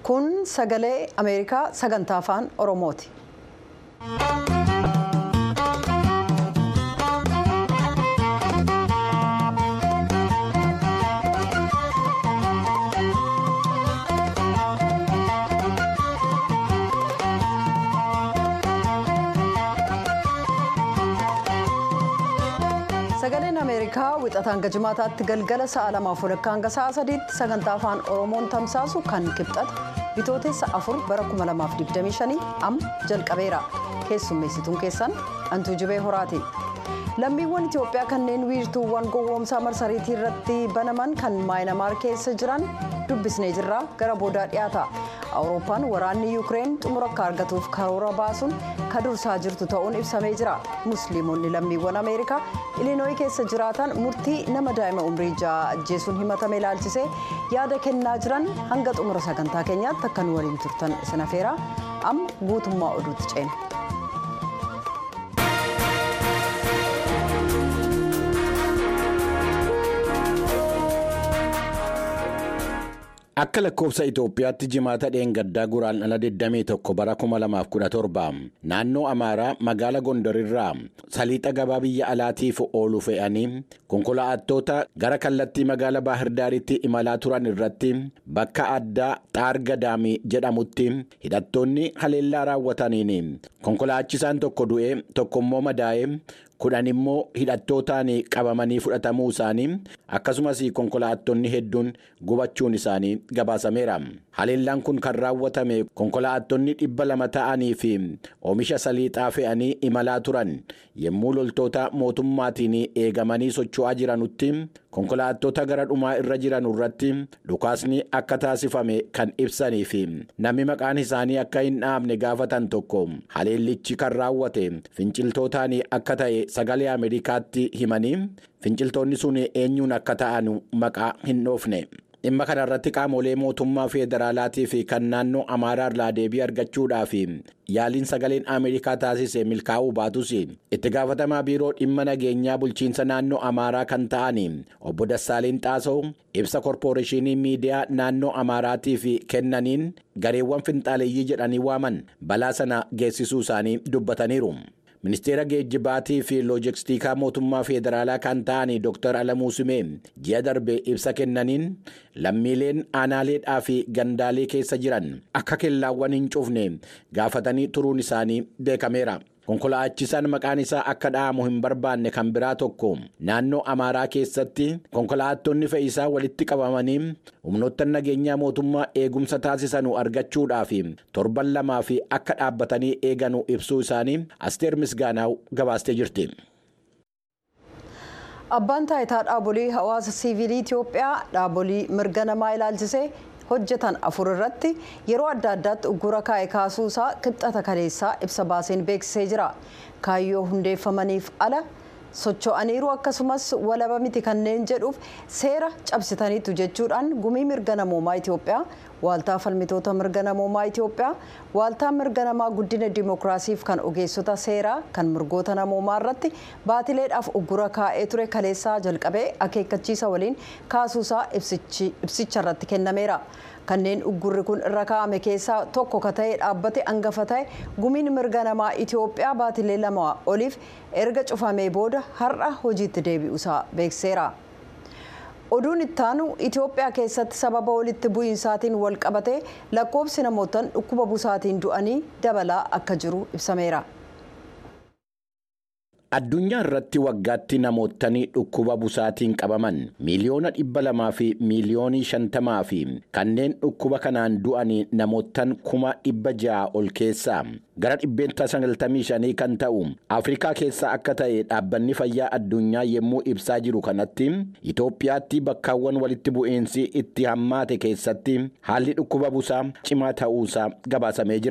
Kun sagalee Ameerikaa sagantaa afaan Oromooti. Sagaleen Ameerikaa wixataa hanga jimaataatti galgala sa'a lamaaf walakkaa hanga sa'a sadiitti sagantaa afaan Oromoon tamsaasu kan kibxata bitootessa afur bara 2025 amma jalqabeera. Keessummeessituun keessan Antuu Jibee Horaati. Lammiiwwan Itoophiyaa kanneen wiirtuuwwan gowwoomsaa marsariitii irratti banaman kan maayinamaar keessa jiran dubbisnee jirra gara boodaa dhiyaata. Awurooppaan waraanni Yuukireen xumura akka argatuuf karoora baasuun kan dursaa jirtu ta'uun ibsamee jira. Musliimonni lammiiwwan Ameerikaa Ilinooyi keessa jiraatan murtii nama daa'ima umrii ja'a ajjeesuun himatame ilaalchisee yaada kennaa jiran hanga xumura sagantaa keenyaatti akka nu waliin turtan isin afeera. Amma guutummaa oduutti ceena. Akka lakkoofsa Itoophiyaatti jimaata dheengaddaa guraan ala 21 bara 2017 naannoo Amaaraa magaala Gondarirraa saliixa gabaa biyya alaatiif oolu fe'anii konkolaattota gara kallattii magaala Baahirdaaritti imalaa turan irratti bakka addaa Xaargadaamii jedhamutti hidhattoonni haleellaa raawwataniin konkolaachisaan tokko du'ee tokkommoo madaa'ee. kudhan immoo hidhattootaan qabamanii fudhatamuu isaanii akkasumas konkolaattonni hedduun gubachuun isaanii gabaasameera. Haleellaan kun kan raawwatame konkolaattonni dhibba lama ta'anii fi oomisha saliixaa fe'anii imalaa turan yommuu loltoota mootummaatiin eegamanii socho'aa jiranutti konkolaattota gara dhumaa irra jiran irratti dhukaasni akka taasifame kan ibsanii fi namni maqaan isaanii akka hin dhaabne gaafatan tokko haleellichi kan raawwate finciltootaan akka ta'e sagalee ameerikaatti himanii finciltoonni sun eenyuun akka ta'an maqaa hin dhoofne. dhimma kana irratti qaamolee mootummaa federaalaatii fi kan naannoo amaaraa irraa deebii argachuudhaaf yaaliin sagaleen ameerikaa taasise milkaa'uu baatus itti gaafatamaa biiroo dhimma nageenyaa bulchiinsa naannoo amaaraa kan ta'an obbo Dassaaleen Xaasoo ibsa korpooreeshinii miidiyaa naannoo amaaraatiif kennaniin gareewwan finxaaleeyyii jedhanii waaman balaa sana geessisuu isaanii dubbataniiru. ministeera geejjibaatii fi loojistikaa mootummaa federaalaa kan ta'an dr alamuu simee ji'a darbe ibsa kennaniin lammiileen aanaaleedhaa fi gandaalee keessa jiran akka kellaawwan hin cufne gaafatanii turuun isaanii beekameera. konkolaachisaan maqaan isaa akka dha'amu hin barbaanne kan biraa tokko naannoo amaaraa keessatti konkolaattonni fe'isaa walitti qabamanii humnoota nageenyaa mootummaa eegumsa taasisanu argachuudhaaf torban lamaa fi akka dhaabbatanii eeganu ibsuu isaanii asteer misgaanaaw gabaastee jirti. Abbaan taayitaa dhaabolee hawaasa siivilii Itoophiyaa dhaabolee mirga namaa ilaalchisee hojjetan afur irratti yeroo adda addaatti uggura kaa'e kaasuu isaa kibxata kaleessaa ibsa baaseen beeksisee jira. Kaayyoo hundeeffamaniif ala socho'aniiru akkasumas walaba miti kanneen jedhuuf seera cabsitaniitu jechuudhaan gumii mirga namoomaa Itoophiyaa waaltaa falmitoota mirga namoomaa Itoophiyaa waaltaa mirga namaa guddina dimookiraasiif kan ogeessota seeraa kan mirgoota namoomaa irratti baatileedhaaf uggura kaa'ee ture kaleessaa jalqabee akeekkachiisa waliin kaasuusaa ibsicha irratti kennameera. kanneen uggurri kun irra kaa'ame keessaa tokko ka ta'e dhaabbate hangafa ta'e gumiin mirga namaa Itoophiyaa baatilee lama oliif erga cufamee booda har'a hojiitti deebi'uusaa beekseera. Oduun ittaanu Itoophiyaa keessatti sababa walitti bu'iinsaatiin wal qabatee lakkoofsi namootaan dhukkuba busaatiin du'anii dabalaa akka jiru ibsameera. Addunyaa irratti waggaatti namootni dhukkuba busaatiin qabaman miiliyoona dhibba lamaa fi miiliyoonii shantamaa fi kanneen dhukkuba kanaan du'an namootan kuma dhibba ja'a ol keessaa gara dhibbeenta sagaltamii shanii kan ta'u Afrikaa keessaa akka ta'e dhaabbanni fayyaa addunyaa yommuu ibsaa jiru kanatti Itoophiyaatti bakkaawwan walitti bu'iinsi itti hammaate keessatti haalli dhukkuba busaa cimaa ta'uusaa gabaasamee jira.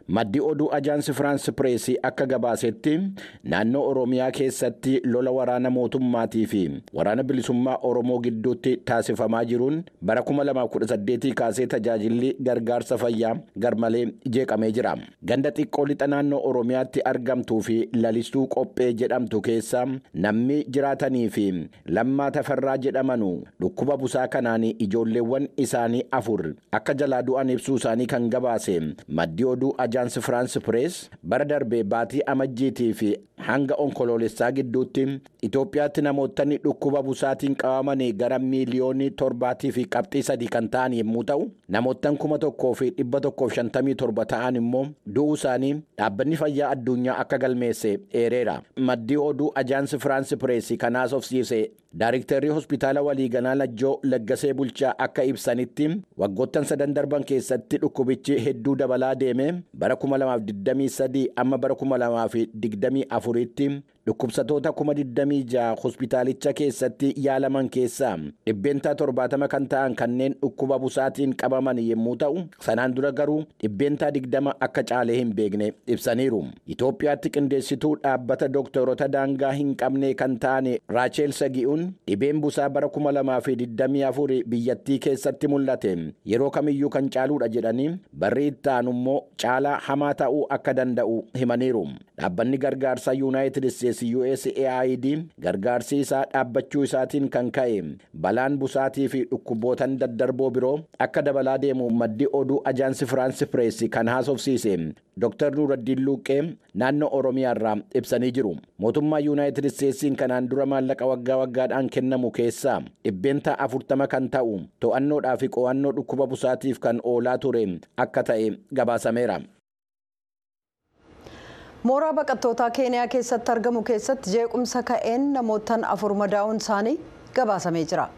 maddi oduu ajaansi firaansi pireesii akka gabaasetti naannoo oromiyaa keessatti lola waraana mootummaatii fi waraana bilisummaa oromoo gidduutti taasifamaa jiruun bara 2018 kaasee tajaajilli gargaarsa fayyaa garmalee jeeqamee jira ganda xiqqoo lixa naannoo oromiyaatti argamtuu fi lalistuu qophee jedhamtu keessa namni jiraatanii fi lammaa tafarraa jedhamanu dhukkuba busaa kanaan ijoolleewwan isaanii afur akka jalaa du'an ibsuu isaanii kan gabaase maddi oduu ajaansi firaansi pirees bara darbee baatii amajjiitii fi hanga onkoloolessaa gidduutti Itoophiyaatti namootni dhukkuba busaatiin qabamanii gara miiliyoonii torbaatii fi qabxii sadii kan ta'an yommuu ta'u namoottan kuma tokkoo fi dhibba tokkoof shantamii torba ta'an immoo du'uu isaanii dhaabbanni fayyaa addunyaa akka galmeesse eereera maddi oduu ajaansi firaansi pireesii kanaas ofsiise Daayiriktarrii hospitaala waliigalaa Lajjoo Laggasee Bulchaa akka ibsanitti waggoottan sadan darban keessatti dhukkubichi hedduu dabalaa deeme bara 2023 amma bara 2024tti dhukkubsatoota 26,000 hospitaalicha keessatti yaalaman keessaa dhibbeentaa 70 kan ta'an kanneen dhukkuba busaatiin qabaman yommuu ta'u sanaan dura garuu dhibbeentaa 20 akka caalee hin beekne ibsaniiru. Itoophiyaatti qindeessituu dhaabbata dooktorota daangaa hin qabne kan ta'an Raacheel Sagi'uun dhibeen busaa bara 2024 biyyattii keessatti mul'ate yeroo kamiyyuu kan caaluudha jedhanii barri itti aanu immoo caalaa hamaa ta'uu akka danda'u himaniiru. Dhaabbanni gargaarsaa Yuunaayitid Isteetsi USAID gargaarsi isaa dhaabbachuu isaatiin kan ka'e balaan busaatii fi dhukkubootan daddarboo biroo akka dabalaa deemu maddi oduu ajaansi Firaansi Pireessi kan haasofsiise Dr. Nuraddiin Luuqee naannoo Oromiyaa irraa ibsanii jiru. Mootummaa Yuunaayitid Isteetsiin kanaan dura maallaqa waggaa waggaadhaan kennamu keessaa dhibbeenta afurtama kan ta'u to'annoodhaa fi qo'annoo dhukkuba busaatiif kan oolaa ture akka ta'e gabaasameera. mooraa baqattootaa keeniyaa keessatti argamu keessatti jeequmsa ka'een namootaan afur madaa'uun isaanii gabaasamee jira.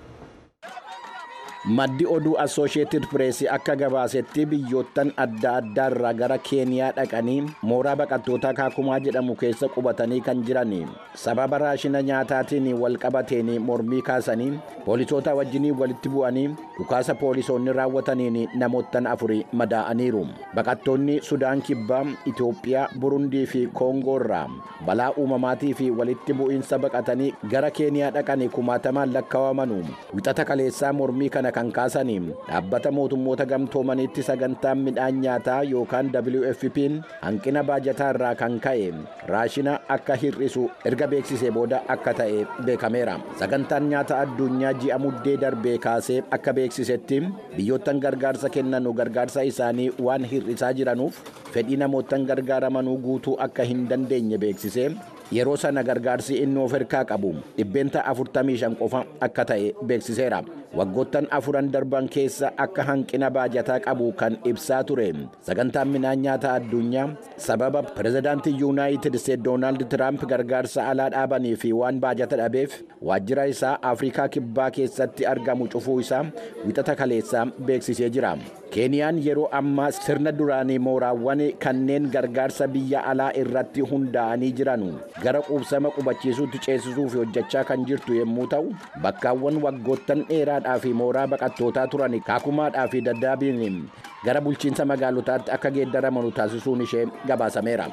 maddi oduu assooshieetid pireesii akka gabaasetti biyyoottan adda addaa irraa gara keeniyaa dhaqanii mooraa baqattootaa kaakumaa jedhamu keessa qubatanii kan jiran sababa raashina nyaataatiin wal qabateen mormii kaasanii poolisoota wajjinii walitti bu'anii dhukaasa poolisoonni raawwataniin namoottan afuri madaa'aniiru baqattoonni sudaan kibbaa itoophiyaa burundii fi koongoo irraa balaa uumamaatii fi walitti bu'iinsa baqatanii gara keeniyaa dhaqanii kumaatamaan lakkaawamanu wixata kaleessaa mormii kana kan kaasanii dhaabbata mootummoota gamtoomaniitti sagantaan midhaan nyaataa yookaan WFP'n hanqina baajataa irraa kan ka'e raashina akka hir'isu erga beeksisee booda akka ta'e beekameera sagantaan nyaata addunyaa ji'a muddee darbee kaasee akka beeksisetti biyyoottan gargaarsa kennanu gargaarsa isaanii waan hir'isaa jiranuuf fedhii namoottan gargaaramanuu guutuu akka hin dandeenye beeksisee yeroo sana gargaarsi inni of harkaa qabu dhibbeenta 45 qofa akka ta'e beeksiseera waggoottan afuran darban keessa akka hanqina baajataa qabu kan ibsaa ture sagantaan midhaan nyaataa addunyaa sababa pirezidaantii yuunaayitid isteet doonaald tiraamp gargaarsa alaa dhaabanii fi waan baajata dhabeef waajjira isaa afrikaa kibbaa keessatti argamu cufuu isaa wixata kaleessaa beeksisee jira keeniyaan yeroo ammaa sirna duraanii mooraawwan kanneen gargaarsa biyya alaa irratti hundaa'anii jiran gara quubsama qubachiisuutti ceesisuuf hojjechaa kan jirtu yommuu ta'u bakkaawwan waggoottan dheeraadhaa fi mooraa baqattootaa turan kaakumaadhaa fi daddaabiin gara bulchiinsa magaalotaatti akka geeddaramanu taasisuun ishee gabaasameera.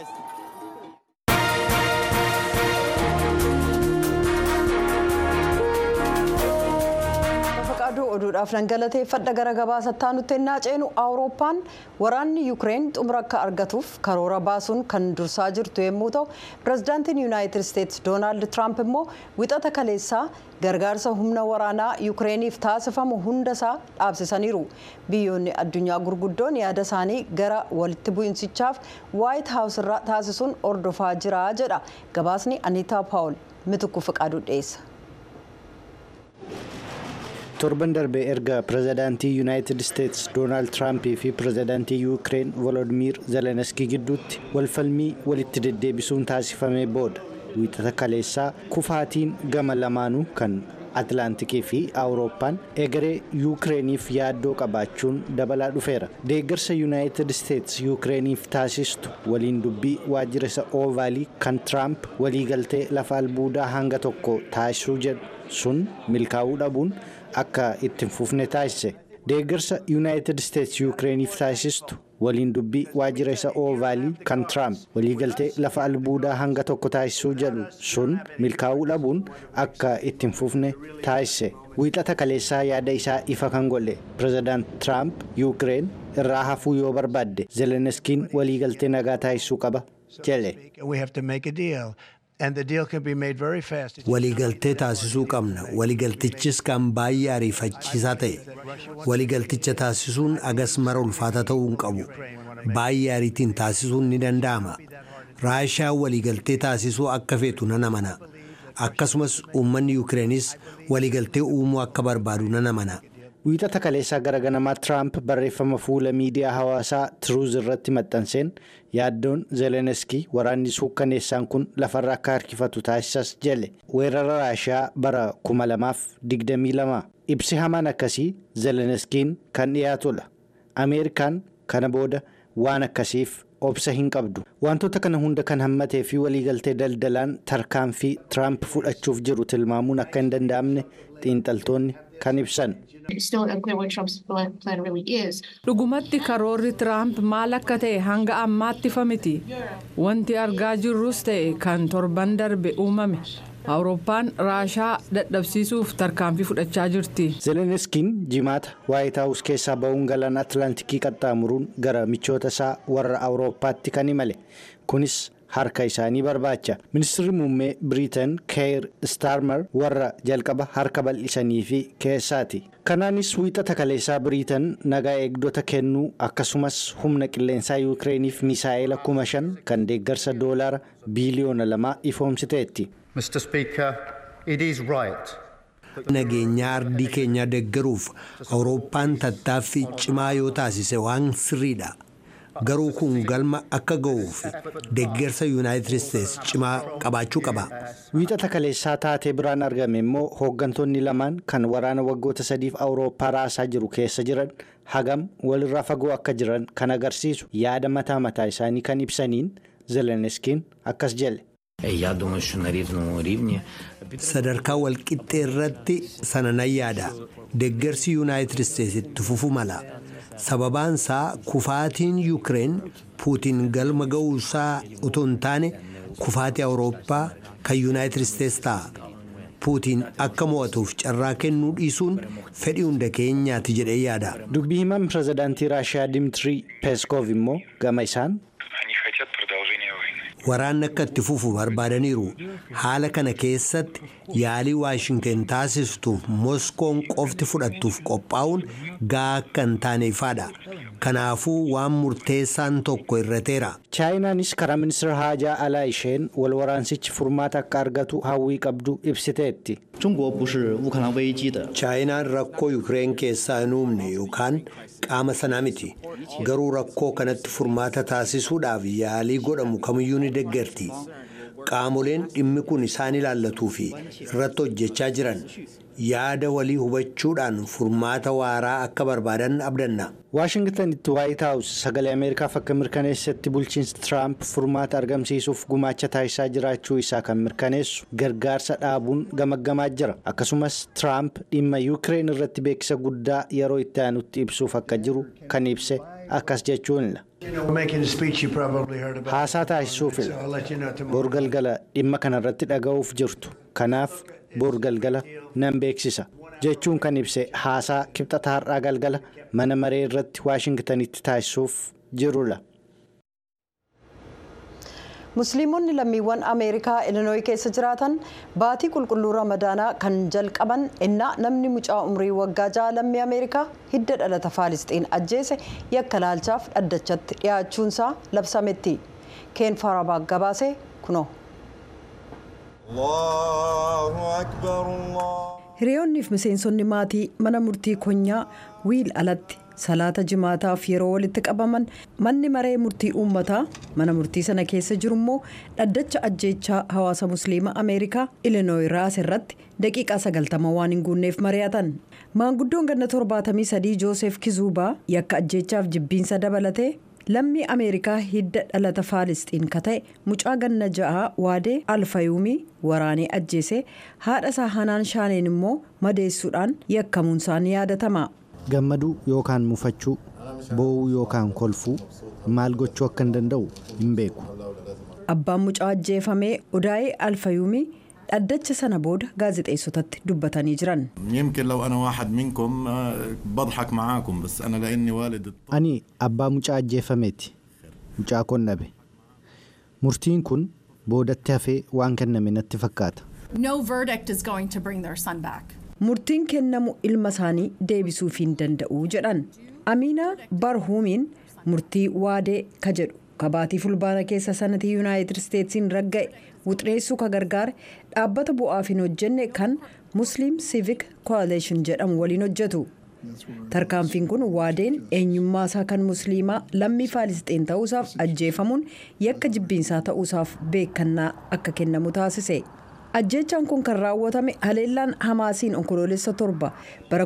oduudhaaf nan galateeffadha gara gabaasattaa nutti ennaa ceenu awurooppaan waraanni yuukireen xumura akka argatuuf karoora baasuun kan dursaa jirtu yommuu ta'u pirezidaantiin yuunaayitid isteetsi doonaald tiraamp immoo wixata kaleessaa gargaarsa humna waraanaa yuukireeniif taasifamu hundasaa dhaabsisaniiru biyyoonni addunyaa gurguddoon yaada isaanii gara walitti bu'insichaaf waayit haawus irraa taasisuun ordofaa jira jedha gabaasni aniitaa paawul mitukku fiqaaduu dhiyeessa. torban darbee erga pirezidaantii yuunaayitid isteetsi doonaald tiraampii fi pirezidaantii yuukireen volodimiir zeleniskii gidduutti walfalmii walitti deddeebisuun taasifamee booda wiixata kaleessaa kufaatiin gama lamaanuu kan atlaantikii fi awurooppaan egeree yuukireeniif yaaddoo qabaachuun dabalaa dhufeera deeggarsa yuunaayitid isteetsi yuukireeniif taasistu waliin dubbii waajjira isa oovaalii kan tiraamp waliigaltee lafa albuudaa hanga tokko taasisuu jedhu sun milkaa'uu dhabuun akka ittiin fufne taasise deeggarsa yuunaayitid isteetsi yuukireeniif taasistu waliin dubbii waajjira isa oovaalii kan tiraamp waliigaltee lafa albuudaa hanga tokko taasisuu jedhu sun milkaa'uu dhabuun akka ittiin fufne taasise wiixata kaleessaa yaada isaa ifa kan godhe pireezidaant tiraamp yuukireen irraa hafuu yoo barbaadde zeleniskiin waliigaltee nagaa taasisuu qaba jedhe. waliigaltee taasisuu qabna waliigaltichis kan baay'ee ariifachiisaa ta'e waliigalticha taasisuun agas mara ulfaata ta'uu hin qabu baay'ee ariitiin taasisuun ni danda'ama raashaa waliigaltee taasisuu akka feetu nan amana akkasumas uummanni yuukireenis waliigaltee uumuu akka barbaadu nan amana. wiixata kaleessaa gara ganamaa tiraamp barreeffama fuula miidiyaa hawaasaa tiruuz irratti maxxanseen yaaddoon zeleniskii waraanni suukkaneessaan kun lafarra akka harkifatu taasisas jedhe weerara raashiyaa bara 2022 ibsi hamaan akkasii zeleniskiin kan dhiyaatudha ameerikaan kana booda waan akkasiif obsa hin qabdu wantoota kana hunda kan hammatee fi waliigaltee daldalaan tarkaanfii tiraamp fudhachuuf jiru tilmaamuun akka hin danda'amne xiinxaltoonni kan ibsan. dhugumatti karoorri tiraamp maal akka ta'e hanga ammaatti ifa miti wanti argaa jirrus ta'e kan torban darbe uumame awurooppaan raashaa dadhabsiisuuf tarkaanfii fudhachaa jirti. zeleniskiin jimaata waayit haawus keessaa ba'uun galaana atlaantikii qaxxaamuruun gara michoota isaa warra awurooppaatti kan imale kunis. harka isaanii barbaacha ministirri muummee biriitan keer staarmer warra jalqaba harka bal'isanii fi keessaati kanaanis wiixata kaleessaa biriitan nagaa eegdota kennuu akkasumas humna qilleensaa yuukireeniif misaa'ela kuma shan kan deeggarsa doolaara biiliyoona lamaa ifoomsiteetti. nageenyaa ardii keenyaa deeggaruuf awurooppaan tattaaffii cimaa yoo taasise waan sirriidha. garuu kun galma akka ga'uuf deeggarsa yuunaayitid isteetsi cimaa qabaachuu qaba. wiixata kaleessaa taatee biraan argame immoo hooggantoonni lamaan kan waraana waggoota sadiif awurooppaa raasaa jiru keessa jiran hagam walirraa fagoo akka jiran kan agarsiisu yaada mataa mataa isaanii kan ibsaniin zeleniskiin akkas jedhe. sadarkaa walqixxee irratti sana nan yaada deeggarsi yuunaayitid isteetsi itti fufuu mala. sababaan isaa kufaatiin yuukireen puutiin galma ga'uusaa utoo hin taane kufaatii awurooppaa kan yuunaayitid isteetsi ta'a puutiin akka mo'atuuf carraa kennuu dhiisuun fedhii hunda keenyaati jedhee yaada. dubbii himan pireezidaantii raashiyaa dimtirii peeskoof immoo gama isaan. waraanni akka itti fufu barbaadaniiru haala kana keessatti yaalii waashinken taasistuuf moskoon qofti fudhattuuf qophaa'uun gahaa akka hin taane ifaadha kanaafuu waan murteessaan tokko irrateera. chaayinaanis karaa ministeera haajaa alaa isheen wal waraansichi furmaata akka argatu hawwii qabdu ibsiteetti. chaayinaan rakkoo yuukireen keessaa hin uumne yookaan qaama sanaa miti garuu rakkoo kanatti furmaata taasisuudhaaf yaalii godhamu kamiyyuu ni deeggarti qaamoleen dhimmi kun isaan ilaallatuu fi irratti hojjechaa jiran yaada walii hubachuudhaan furmaata waaraa akka barbaadan abdanna. waashingtanitti waayit haawus sagalee ameerikaaf akka mirkaneessatti bulchiinsi tiraamp furmaata argamsiisuuf gumaacha taasisaa jiraachuu isaa kan mirkaneessu gargaarsa dhaabuun gamaggamaa jira akkasumas tiraamp dhimma yuukireen irratti beeksisa guddaa yeroo itti aanutti ibsuuf akka jiru kan ibse akkas jechuunidha. haasaa taasisuuf bor galgala dhimma kanarratti dhaga'uuf jirtu kanaaf bor galgala nan beeksisa jechuun kan ibse haasaa kibxata har'aa galgala mana maree irratti waashingtanitti taasisuuf jirudha. musliimonni lammiiwwan ameerikaa ilinooyi keessa jiraatan baatii qulqulluu ramadaanaa kan jalqaban innaa namni mucaa umrii waggaa ja'a lammii ameerikaa hidda dhalata faalisxiin ajjeese yakka laalchaaf dhaddachatti dhiyaachuunsaa labsametti keen farabaag gabaase kunoo. hiriyoonniif miseensonni maatii mana murtii konyaa wiil alatti salaata jimaataaf yeroo walitti qabaman manni maree murtii uummataa mana murtii sana keessa jiru immoo dhaddacha ajjeechaa hawaasa musliima ameerikaa ilinooyi raas irratti daqiiqaa sagaltama waan hin guunneef mari'atan maanguddoon ganna torbaatamii sadii joosef kizuubaa yakka ajjeechaaf jibbiinsa dabalatee lammii ameerikaa hidda dhalata faalisxiin ka ta'e mucaa ganna ja'aa waadee alfayuumii waraanee ajjeese haadha isaa hanaan shaaneen immoo madeessuudhaan yakkamuunsaan yaadatama. gammaduu yookaan mufachuu boo'uu yookaan kolfuu maal gochuu akka hin danda'u hin beeku. Abbaan mucaa ajjeefamee Odaayee Alfayuumii dhaddacha sana booda gaazexeessotatti dubbatanii jiran. يمكن لو انا واحد منكم آه، بضحك معاكم بس انا لاني والد الطفل Ani abbaa mucaa ajjeefameeti. Mucaa koon dhabe. Murtiin kun boodatti hafee waan kenname natti fakkaata. No verdict is going to bring their son back. Murtiin kennamu ilma isaanii deebisuuf hin danda'u jedhan. Amiina Barhuumiin murtii waadee ka jedhu kabaatii fulbaana keessa sanatii yuunaayitid isteetsiin ragga'e wuxreessuu ka gargaare dhaabbata bu'aaf hin hojjenne kan musliim civic coalition jedhamu waliin hojjetu. Tarkaanfiin kun waadeen eenyummaa isaa kan musliimaa lammii faalisxiin ta'uusaaf ajjeefamuun yakka jibbiinsaa ta'uusaaf beekannaa akka kennamu taasise. Ajjechaan kun kan raawwatame haleellaan Hamaasiin onkoloolessa torba bara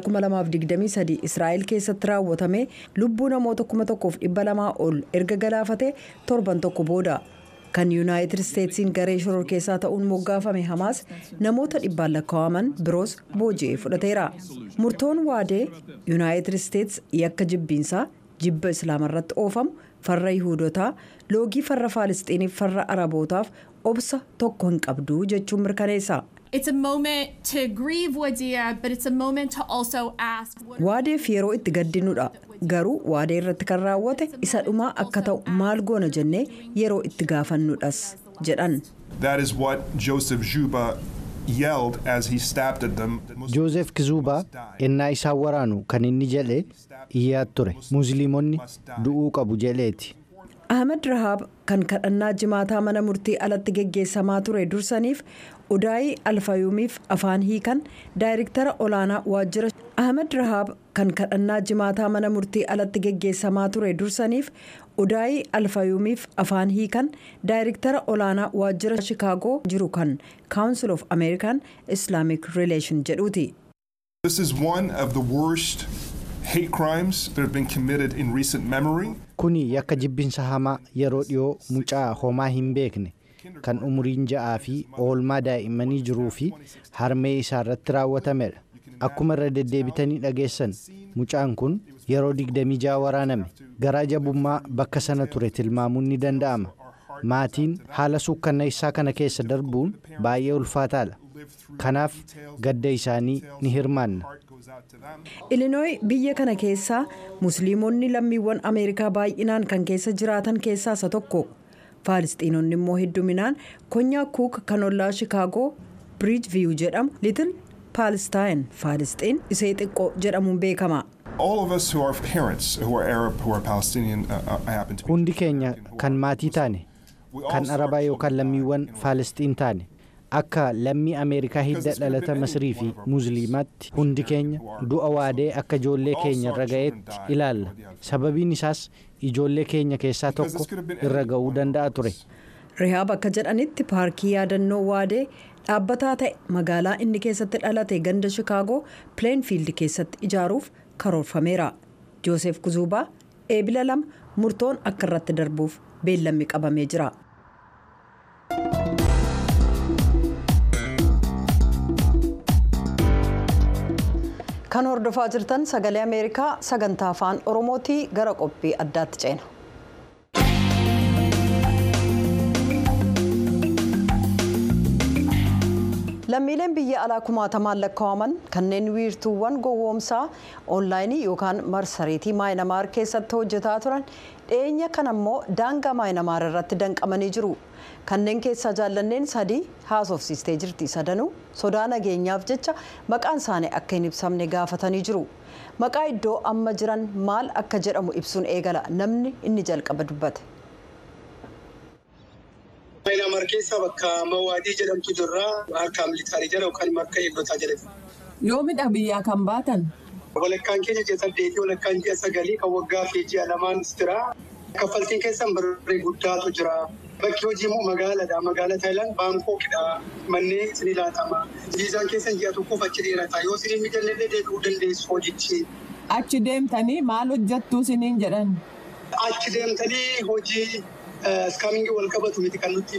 2023 Israa'el keessatti raawwatame lubbuu namoota 1200 ol erga galaafatee torban tokko booda. Kan Yuunaayitid Isteetsiin garee shoror keessaa ta'uun moggaafame Hamaas namoota dhibbaan lakkaa'aman biroos booji'ee fudhateera. Murtoon waadee Yuunaayitid Isteets yakka jibbiinsaa jibba islaamarratti oofamu farra yihuudotaa loogii farra faalisxiiniif farra arabootaaf obsa tokko hin qabdu jechuun mirkaneessa. It's a moment to grieve Wadia, but it's a moment to also ask what Waadeef yeroo itti gaddinudha. Garuu waadee irratti kan raawwate isa dhumaa akka ta'u maal goona jennee yeroo itti gaafannudhas jedhan. That is what Joseph Juba yelled as he stabbed at them. that Muslims Joozef Kizuubaa must die. ennaa isaan waraanu kan inni jedhe iyyaa ture. Musliimonni du'uu qabu jedheeti. Ahmed Rahaab kan kadhannaa jimaataa mana murtii alatti geggeessamaa ture dursaniif Udaayii Alfayuumiif afaan hiikan daayirektara olaanaa waajjira Ahmed Rahaab kan kadhannaa jimaataa mana murtii alatti geggeessamaa ture dursaniif Udaayii Alfayuumiif afaan hiikan daayirektara olaanaa waajjira Shikaagoo jiru kan Council of American Islamic Relation jedhuuti. This is one of the worst hate crimes that have been committed in recent memory. Kuni yakka jibbinsa hamaa yeroo dhiyoo mucaa homaa hin beekne kan umuriin ja'aa fi oolmaa daa'immanii jiruu fi harmee isaa irratti raawwatamedha. Akkuma irra deddeebitanii dhageessan mucaan kun yeroo 26 waraaname garaa jabummaa bakka sana ture tilmaamuun ni danda'ama. Maatiin haala suukkanneessaa kana keessa darbuun baay'ee ulfaataadha. Kanaaf gadda isaanii ni hirmaanna. Ilinooyi biyya kana keessaa musliimonni lammiiwwan Ameerikaa baay'inaan kan keessa jiraatan keessaa isa tokko. Faalisxiinonni immoo hedduminaan konyaa kuuk kan ollaa Shikaagoo Biriij Viyuu jedhamu Litil Paalestaan Faalisxiin isee xiqqoo jedhamuun beekama. All of us who are parents, who are Arab, who are Palestinian, uh, uh, happen to be. Hundi keenya kan maatii taane We all kan start arabaa our yookaan children lammiiwwan in faalisxiin taane akka lammii ameerikaa hidda dhalata masrii fi musliimaatti hundi keenya du'a waadee akka ijoollee keenya irra ga'eetti ilaalla sababiin isaas ijoollee keenya keessaa tokko irra ga'uu danda'a ture Rihaab akka jedhanitti paarkii yaadannoo waadee dhaabbataa ta'e magaalaa inni keessatti dhalate ganda Shikaagoo Pleenfiild keessatti ijaaruuf karoorfameera. Joosef Kuzuubaa eebila lama murtoon akka irratti darbuuf beellammi qabamee jira. Kan hordofaa jirtan sagalee Ameerikaa sagantaa afaan Oromootii gara qophii addaatti ceena. lammiileen biyya alaa kumaatamaan lakkaa'aman kanneen wiirtuuwwan gowwoomsaa oonlaayinii yookaan marsariitii maayinamaar keessatti hojjetaa turan dhiyeenya kan ammoo daangaa maayinamaar irratti danqamanii jiru kanneen keessaa jaallanneen sadii haasofsiistee jirti sadanuu sodaa nageenyaaf jecha maqaan isaanii akka hin ibsamne gaafatanii jiru maqaa iddoo amma jiran maal akka jedhamu ibsuun eegala namni inni jalqaba dubbate. Maayinaamar keessa bakka Mawaadii jedhamtu jirra. Harka militaarii jala yookaan immoo akka eegdotaa jedhama. Yoomidha biyyaa kan baatan? Walakkaan keenya ji'a saddeetii walakkaan ji'a sagalii kan waggaa fi ji'a lamaanis jira. Kaffaltiin keessan birrii guddaatu jira. Bakki hojii immoo magaaladha. Magaala Taayilaan Baankookiidha. Manneen isin ilaatama. Viizaan keessan ji'a tokkoof achi dheerata. Yoo isin hin mijallee deebi'uu dandeessu hojichi. Achi deemtanii maal hojjattuu isiniin jedhan? Achi deemtanii hojii iskaamingii wal qabatu miti kan nutti himan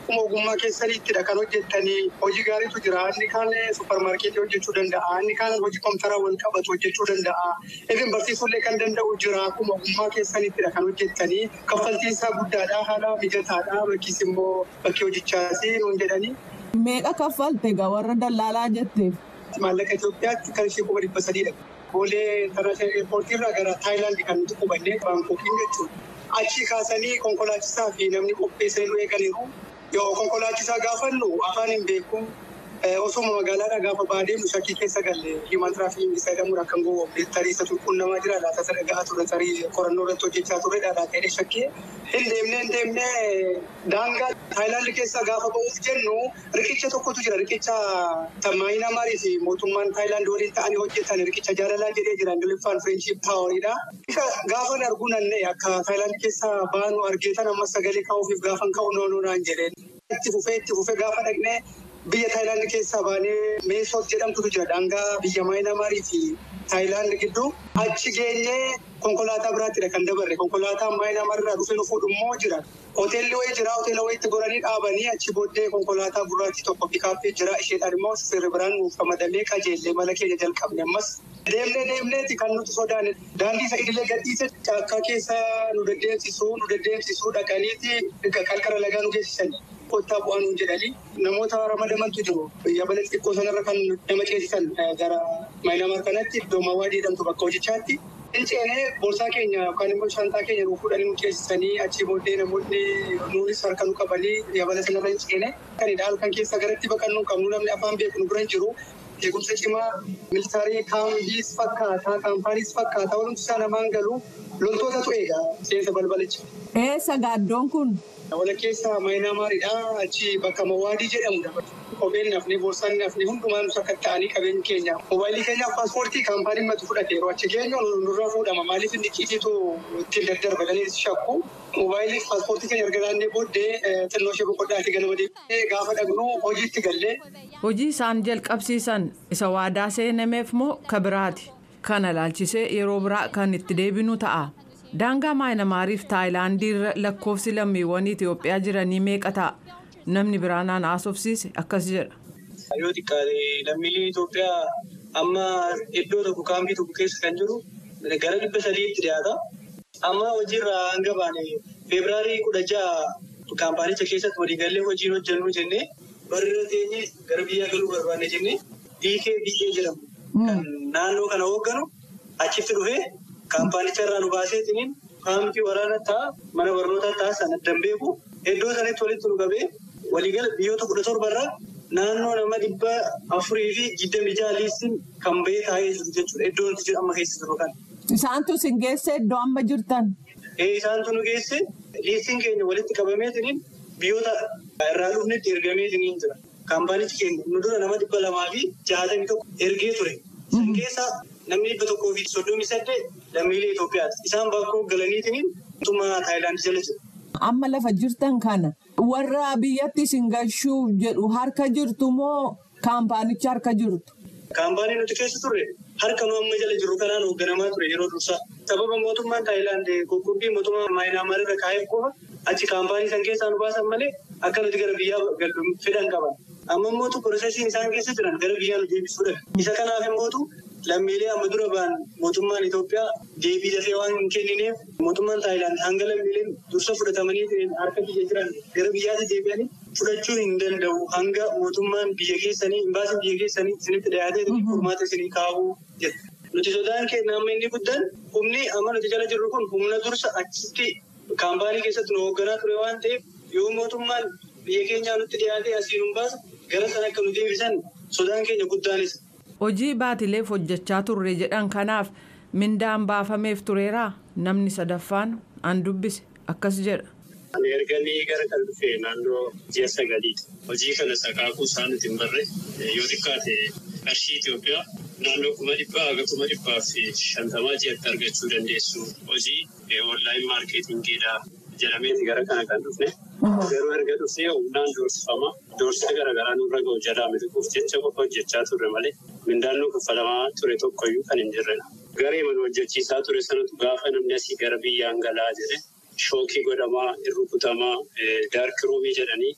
akkuma ogummaa keessaniittidha kan hojjettanii hojii gaariitu jira inni kaan supparmaarkeetii hojjechuu danda'a inni kaan hojii kompiitaraa wal qabatu hojjechuu danda'a even barsiisuullee kan danda'u jira akkuma ogummaa keessaniittidha kan hojjettanii kaffaltiin isaa guddaadha haala mijataadha bakkiis immoo bakki hojichaas nuun jedhanii. Meeqa kaffalte egaa warra dallaalaa jetteef? Maallaqa Itoophiyaatti kan ishee kuma dhibba sadiidha. Boolee internaashinaal eerpoortii irraa gara Taayilaandi kan nuti qubannee Baangkookiin jechuudha. Achi kaasanii konkolaachisaa fi namni qopheessanii nu eeganiiru. Yoo konkolaachisaa gaafannu afaan hin beeku. Osuma magaalaadhaa gaafa baadeemu shakkii keessa galle hiiman tiraafikiin isa jedhamuudhaan kan gowwoomne tarii isa tulqunnamaa jira laata isa dhaga'aa ture tarii qorannoo irratti hojjechaa ture dhaadhaa ta'ee shakkii. Hin deemnee hin deemnee daangaa Taayilaandi keessa gaafa ba'uuf jennu riqicha tokkotu jira riqicha tammaayina maarii fi mootummaan Taayilaandi waliin ta'anii hojjetan riqicha jaalalaa jedhee jira ingiliffaan fireenshii paawariidha. Isa gaafa arguu nannee akka Taayilaandi keessa baanu argeetan ammas sagalee kaa'uufiif gaafan ka'u noonuu naan jedheen. Itti fufee itti fufee gaafa dhaqnee biyya Taayilaandi keessaa baanee Meesoot jedhamtutu jira daangaa biyya Maayinamaarii fi Taayilaandi gidduu achi geenyee konkolaataa biraattidha kan dabarre konkolaataa Maayinamaar irraa dhufee nu fuudhu immoo jira. Hoteelli wayii jira hoteela wayiitti goranii dhaabanii achi booddee konkolaataa gurraattii tokko pikaappii jira isheedhaan immoo shufeerri biraan nuuf ramadamee qajeellee mala keenya jalqabne ammas. Deemnee deemneeti kan nuti sodaanne daandii isa idilee gadhiise caakkaa keessa nu deddeemsisuu nu deddeemsisuu dhaqaniiti qarqara lagaa nu geessisanii. kottaa bu'aa nuun jedhanii namoota ramadamantu jiru. Yabala xixiqqoo sanarra kan nama ceesisan gara Maayinamaar kanatti iddoo Mawaadii jedhamtu bakka hojichaatti. Finceenee boorsaa keenya yookaan immoo shantaa keenya nuuf fuudhanii nu ceesisanii achii booddee namoonni nuunis harka nu qabanii yabala sanarra hin ceene. Kanidha halkan keessa garatti baqannuu qabnu namni afaan beeku nu bira hin jiru. Eegumsa cimaa militaarii kaambiis fakkaataa kaampaaniis fakkaataa walumti isaa namaan galu loltootatu eega seensa balbalicha. Eessa gaaddoon kun? Walakkeessa Maayinaamaaridha. Achi bakka Mawaadii jedhamudha. Kopheen nafni, boorsaan nafni hundumaan akka ta'anii qabeenyi keenya. Moobaayilii keenyaaf paaspoortii kaampaaniin matu fudhate yeroo achi geenyu nurra fuudhama. Maaliif inni qiitiitu ittiin daddarbatanii shakku. Moobaayilii fi paaspoortii keenya erga laannee booddee xinnoo ishee boqoddaati ganama deemnee gaafa dhaqnu hojiitti gallee. Hojii isaan jalqabsiisan isa waadaa seenameef moo ka biraati? Kana laalchisee yeroo biraa kan itti deebinu ta'a. Daangaa Maayinamaariif Taayilaandii irra lakkoofsi lammiiwwan Itoophiyaa jiranii meeqa ta'a? Namni biraanaan haasofsiise akkas jedha. Yoo xiqqaate lammiileen Itoophiyaa amma iddoo tokko kaampii tokko keessa kan jiru gara dhibba sadiitti dhiyaata. Amma hojiirra hanga baane feebiraarii kudha ja'a kaampaanicha keessatti waliigallee hojiin hojjennu jennee barreera teenyee gara biyyaa galuu barbaanne jennee DKBA jedhamu kan naannoo kana hoogganu achitti dhufee kaampaanicha irraa nu baaseetiniin kaampii waraana ta'a mana barnootaa ta'a sana danbeeku iddoo sanatti walitti nu qabee waliigala biyyoota kudha torbarraa naannoo nama dhibba afurii fi digdami jaaliisin kan bahee taa'ee jiru jechuudha iddoo nuti jiru amma keessa jiru kan. Isaantu sin geesse iddoo amma jirtan. Isaantu nu geesse liistiin keenya walitti qabameetiniin biyyoota irraa dhufnetti ergameetiniin jira. Kaampaanichi keenya nu dura nama dhibba lamaa fi jaatamii tokko ergee ture. San keessaa namni dhibba tokkoo fi soddomii saddeet lammiilee Itoophiyaati. Isaan bakkoo galaniitiniin mootummaa Taayilaand jala jiru. Amma lafa jirtan kana warra biyyatti isin galchuuf jedhu harka jirtu moo kaampaanicha harka jirtu? Kaampaanii nuti keessa turre harka nu amma jala jirru kanaan hoogganamaa ture yeroo dursaa. Sababa mootummaan Taayilaand qoqqobbii mootummaa Maayinaamaar irra kaa'eef qofa achi kaampaanii san keessaa nu baasan malee akka nuti gara biyyaa gallu fedhan qaban. Amma immootu piroosesiin isaan keessa jiran gara biyyaa nu deebisuudha. Isa kanaaf immootu lammiilee amma dura ba'an mootummaan Itoophiyaa deebii dafee waan hin kennineef mootummaan Taayilaand hanga lammiileen dursa fudhatamanii harka biyya jiran gara biyyaatti deebi'anii fudhachuu hin danda'u hanga mootummaan biyya keessanii imbaasiin biyya keessanii isinitti dhiyaatee furmaata isinii kaa'uu jedha. Nuti sodaan keenya amma inni guddaan humni amma nuti jala jirru kun humna dursa achitti kaampaanii keessatti nu hoogganaa ture waan ta'eef yoo mootummaan biyya keenyaa nutti dhiyaatee asii nu baasa gara sana akka nu deebisan sodaan keenya guddaanis. Hojii baatileef hojjechaa turre jedhan kanaaf mindaan baafameef tureeraa namni sadaffaan an dubbise akkas jedha. Ani erganii gara kan dhufe naannoo ji'a sagaliiti. Hojii kana sakaakuu isaa nuti hin barre yoo xiqqaate qarshii Itoophiyaa naannoo kuma dhibbaa haga kuma dhibbaa fi shantamaa ji'atti argachuu dandeessu. Hojii onlaayin maarkeetingiidha jedhameeti gara kana kan dhufne. Garuu erga dhufnee humnaan doorsifama. Doorsisa garaagaraa nurra ga'u jalaa miliquuf jecha qofa hojjechaa turre malee mindaan nu kaffalamaa ture tokkoyyuu kan hin jirredha. Garee mana hojjechiisaa ture sanatu gaafa namni asii gara biyyaan galaa jedhe shookii godhamaa, irrukutamaa, daarkiruumii jedhanii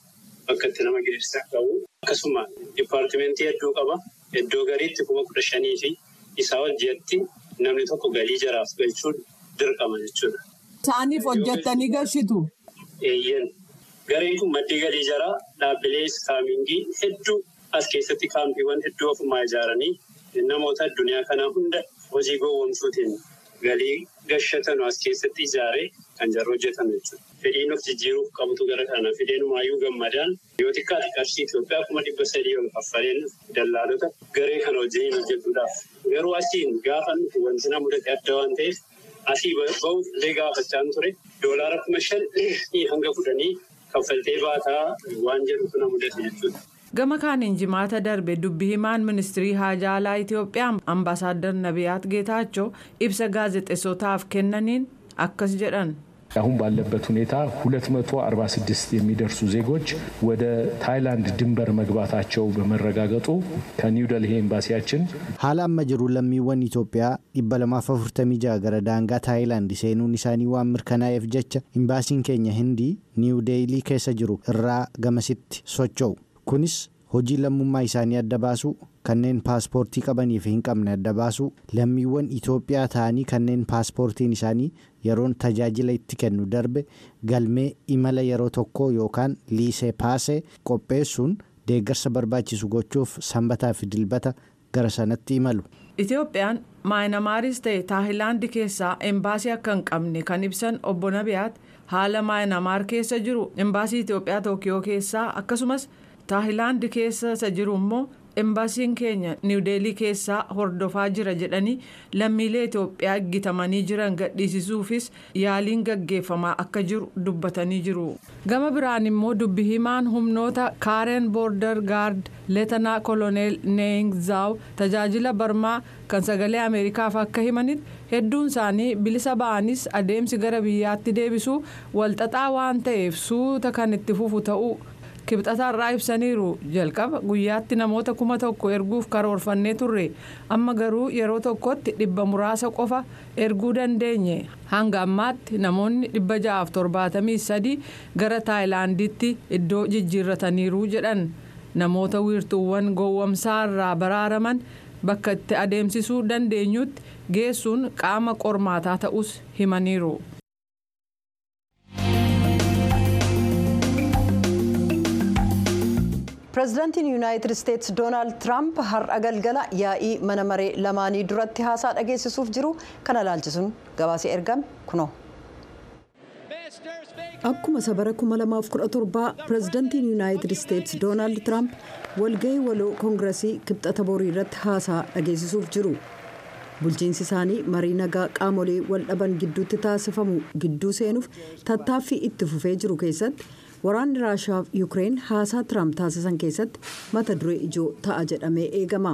bakka itti nama gidirsaa qabu. Akkasuma dipaartimentii hedduu qaba. Iddoo galiitti kuma kudha shanii fi isaa ol ji'atti namni tokko galii jaraaf galchuun dirqama jechuudha. Isaaniif hojjettanii gashitu. Eeyyen gareen kun maddii galii jaraa dhaabbilee iskaamingii hedduu as keessatti kaampiiwwan hedduu ofumaa ijaaranii namoota addunyaa kanaa hunda hojii gowwoomsuutiin galii gashatan as keessatti ijaaree kan jarri hojjetan jechuudha. Fedhiin of jijjiiruuf qabutu gara kana fedheenumaayyuu gammadaan yoo xiqqaate qarshii Itoophiyaa kuma dhibba sadii ol kaffaleen dallaalota garee kana wajjin hojjetuudhaaf. Garuu asiin gaafa nuti wanti na mudate adda waan ta'eef asii ba'uuf illee gaafachaan ture doolaara kuma shan hanga fudhanii kaffaltee baataa waan jedhutu na mudate jechuudha. Gama kaaniin jimaata darbe dubbi himaan ministirii haajaa alaa Itoophiyaa ambaasaadar Nabiyaat Geetaachoo ibsa gaazexeessotaaf kennaniin akkas jedhan. አሁን ባለበት ሁኔታ 246 የሚደርሱ ዜጎች ወደ ታይላንድ ድንበር መግባታቸው በመረጋገጡ ከኒው ደልሂ ኤምባሲያችን haala amma jiru lammiiwwan Itoophiyaa 246 gara daangaa Taayilaand seenuun isaanii waan mirkanaa'eef jecha imbaasiin keenya hindii niiw deeyilii keessa jiru irraa gamasitti socho'u kunis hojii lammummaa isaanii adda baasuu kanneen paaspoortii qabanii fi hin qabne adda baasuu lammiiwwan Itoophiyaa ta'anii kanneen paaspoortiin isaanii yeroon tajaajila itti kennu darbe galmee imala yeroo tokko yookaan liisee paasee qopheessuun deeggarsa barbaachisu gochuuf sanbataa fi dilbata gara sanatti imalu. Itoophiyaan maayinamaaris ta'e taayilaandi keessaa embaasii akka hin qabne kan ibsan obbo Nabiyaat haala maayinamaar keessa jiru embaasii Itoophiyaa Tookiyoo keessaa akkasumas taayilaandi keessa isa jiru immoo embaasiin keenya niwdeelii keessaa hordofaa jira jedhanii lammiilee Itoophiyaa eeggatamanii jiran gadhiisisuufis yaaliin gaggeeffamaa akka jiru dubbatanii jiru. Gama biraan immoo dubbi himaan humnoota kaaren boorder gaard leetanaa koloneel neengzaaw tajaajila barmaa kan sagalee ameerikaaf akka himanitti hedduun isaanii bilisa ba'anis adeemsi gara biyyaatti deebisuu walxaxaa waan ta'eef suuta kan itti fufu ta'uu. kibxataarraa ibsaniiru jalqaba guyyaatti namoota kuma tokko erguuf karoorfannee turre amma garuu yeroo tokkotti dhibba muraasa qofa erguu dandeenye hanga ammaatti namoonni dhibba ja'aaf torbaatamii sadii gara taayilaanditti iddoo jijjiirrataniiru jedhan namoota wiirtuuwwan gowwamsaarraa baraaraman bakka itti adeemsisuu dandeenyutti geessuun qaama qormaataa ta'us himaniiru. pireezidaantiin yuunaayitid isteetsi doonaald tiraamp har'a galgala yaa'ii mana maree lamaanii duratti haasaa dhageessisuuf jiru kana ilaalchisuun gabaasee ergame kunoo. akkuma sabara 2017 pireezidaantiin yuunaayitid isteetsi doonaald tiraamp walgahii waloo koongiresii kibxata borii irratti haasaa dhageessisuuf jiru. bulchiinsi isaanii marii nagaa qaamolee wal dhaban gidduutti taasifamu gidduu seenuuf tattaaffii itti fufee jiru keessatti waraanni raashaa fi yuukireen haasaa tiraamp taasisan keessatti mata duree ijoo ta'a jedhamee eegama.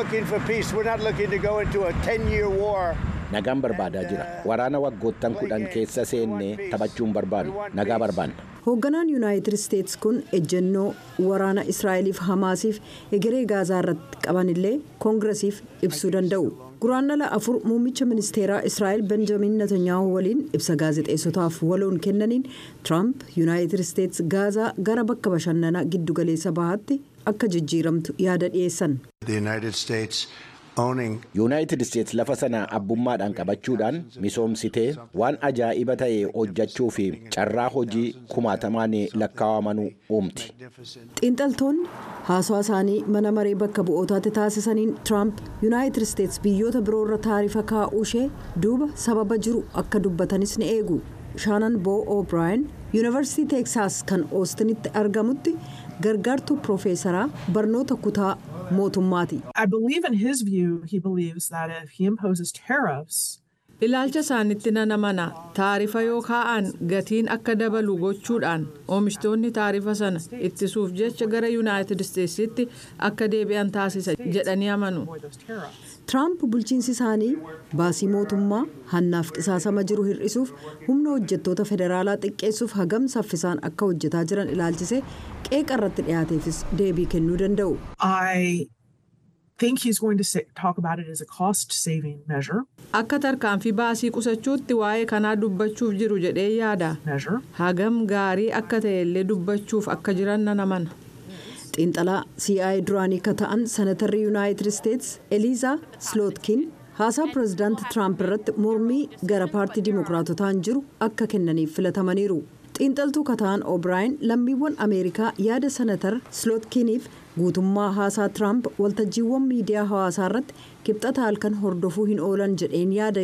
nagaan barbaadaa jira waraana waggoottan kudhan keessa seennee taphachuun barbaadu nagaa barbaanna. hoogganaan yuunaayitid isteetsi kun ejjennoo waraana israa'eliif hamaasiif egeree gaazaa irratti qaban illee koongiresiif ibsuu danda'u. guraandhala afur muummicha ministeeraa israa'el benjamin netanyaahuu waliin ibsa gaazexeessotaaf waloon kennaniin tiraamp yuunaayitid isteetsi gaazaa gara bakka bashannanaa giddugaleessa bahaatti akka jijjiiramtu yaada dhiyeessan. yuunaayitid isteetsi lafa sana abbummaadhaan qabachuudhaan misoomsitee waan ajaa'iba ta'e hojjechuu fi carraa hojii kumaatamaan lakkaa'amanuu uumti. xiinxaltoonni haasawaa isaanii mana maree bakka bu'ootaatti taasisaniin tiraamp yuunaayitid isteetsi biyyoota biroorra taarifa kaa'uu ishee duuba sababa jiru akka dubbatanis ni eegu shaanan boo o'braayin yuunivarsiitii teeksaas kan oostinitti argamutti gargaartuu piroofeesaraa barnoota kutaa mootummaati. ilaalcha isaanitti nan amana taarifa yoo kaa'an gatiin akka dabalu gochuudhaan oomishtoonni taarifa sana ittisuuf jecha gara yuunaayitid isteetsitti akka deebi'an taasisa jedhanii amanu. tiraamp bulchiinsi isaanii baasii mootummaa hannaaf qisaasama jiru hir'isuuf humna hojjettoota federaalaa xiqqeessuuf hagam saffisaan akka hojjetaa jiran ilaalchise qeeqa irratti dhiyaateefis deebii kennuu danda'u. think he's going to say, talk about it as a cost saving measure. Akka tarkaanfii baasii qusachuutti waa'ee kanaa dubbachuuf jiru jedhee yaada. Hagam gaarii akka ta'e illee dubbachuuf akka jiran nan amana. xiinxalaa CIA duraanii akka ta'an senatarri yuunaayitid isteets eliizaa slootkin haasaa pireezidaanti tiraamp irratti mormii gara paartii dimookiraatotaan jiru akka kennaniif filatamaniiru. xiinxaltuu kataan obraayin lammiiwwan ameerikaa yaada senatar slootkiniif guutummaa haasaa tiraamp waltajjiiwwan miidiyaa hawaasaa irratti kibxata halkan hordofuu hin oolan jedheen yaada